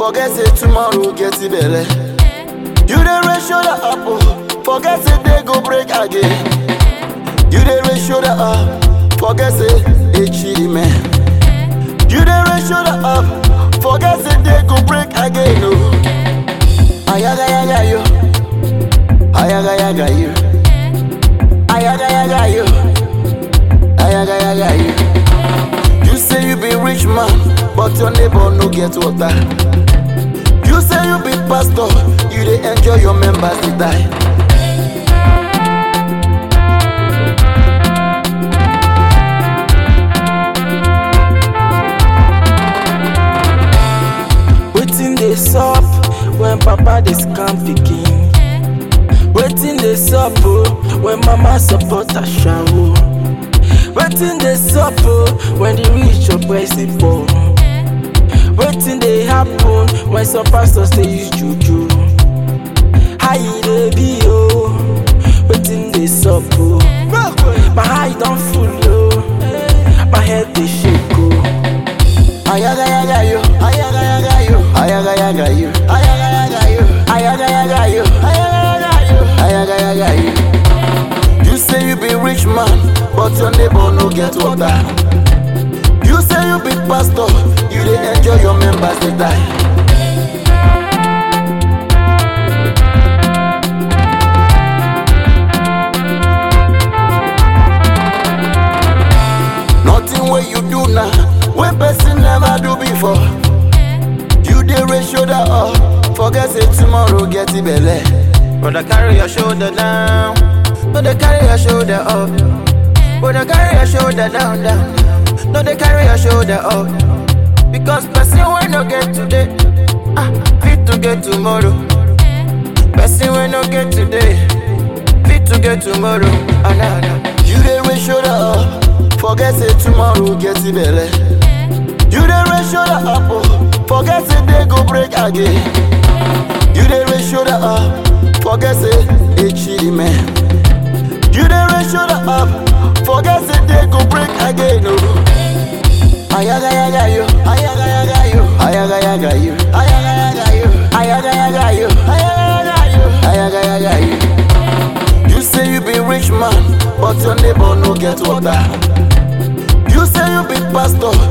forget say tomorrow get belle. You dey raise shoulder up, oh, forget say day go break again. You dey raise shoulder up, forget say it man. You dey raise shoulder up, forget say day go break again. Oh, ayaga yaga yo, ayaga yaga yo, ayaga yaga yo, ayaga yaga yo. You say you be rich man, but your neighbor no get water. You say you be pastor, you dey enjoy your members dey die. Wetin dey sup when papa dey scam pikin? Wetin dey sup oh, when mama support ashawo? Wetin dey sup oh, when the rich oppress the poor? Wetin dey happen when some pastors dey use juju? How e dey be oh? Wetin dey sup oh? My eye don full oh, my head dey shake oh. Ayaga yaga yo, ayaga yaga yo, ayaga yaga yo, ayaga yaga yo, ayaga yaga yo, ayaga yaga yo, ayaga yaga yo. You say you be rich man, but your neighbor no get water. You say you be pastor, you dey enjoy your members dey die. Nothing wey you do now, wey person never do before. You dey raise shoulder up, forget say tomorrow get belle. Brother, carry your shoulder down. No, they carry your shoulder up. Brother, carry your shoulder down, down. No, they carry your shoulder up. Because person will no get today. Ah, fit to get tomorrow. Person will no get today. Fit to get tomorrow. Ah, nah, nah. You dey raise shoulder up, forget say tomorrow get belle. You dey raise shoulder up, oh, forget say day go break again. You dey raise shoulder up, forget say it man. You dey raise shoulder up, forget say day go break again. Oh. Ayaga yaga yo, ayaga yaga yo, ayaga yaga yo, ayaga yaga yo, ayaga yaga yo, ayaga yaga yo, ayaga yaga yo. You say you be rich man, but your neighbor no get water. You say you be pastor,